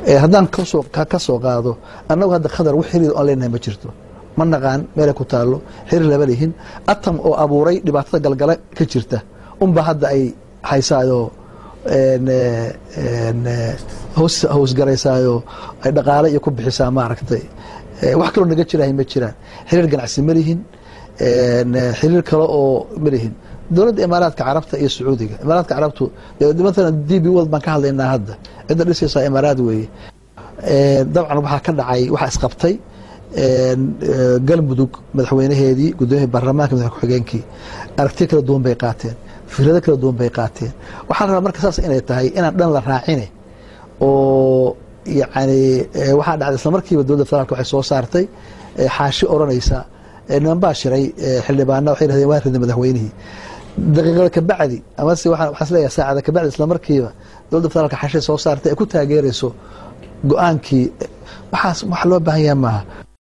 haddaan kasoo ka soo qaado annagu hadda khadar wax xiriir aan leenahay ma jirto ma naqaan meelay ku taallo xiriir lama lihin atam oo abuuray dhibaatada galgala ka jirta unba hadda ay haysaayoo howsgaraysaayo ay dhaqaale iyo ku bixisaa maaragtay wax kaloo naga jirahay ma jiraan xiriir ganacsi ma lihin xiriir kale oo ma lihin dowladda imaaraadka carabta iyo sacuudiga imaaraadka carabtu maalan d b world baan ka hadlaynaa hadda cidda dhisaysaa imaaraad weeye dabcan waxaa ka dhacay waxaa isqabtay galmudug madaxweynaheedii gudoomiyii baarlamaanka madax ku-xigeenkii aragtiyo kala duwan bay qaateen fikrado kala duwan bay qaateen waxaa la rabaa marka saas inay tahay inaan dhan la raacine oo yani waxaa dhacday isla markiiba dowladda federaalk waxay soo saartay xaashi odhanaysa niman baa shiray xildhibaana waxay dhahdeen waa rida madaxweynihii daqiiqada kabacdi amase waxaan isleeyahay saacada kabacdi isla markiiba dowladda federaalka xaashi soo saartay ay ku taageerayso go-aankii waxaas wax loo baahan yaha maaha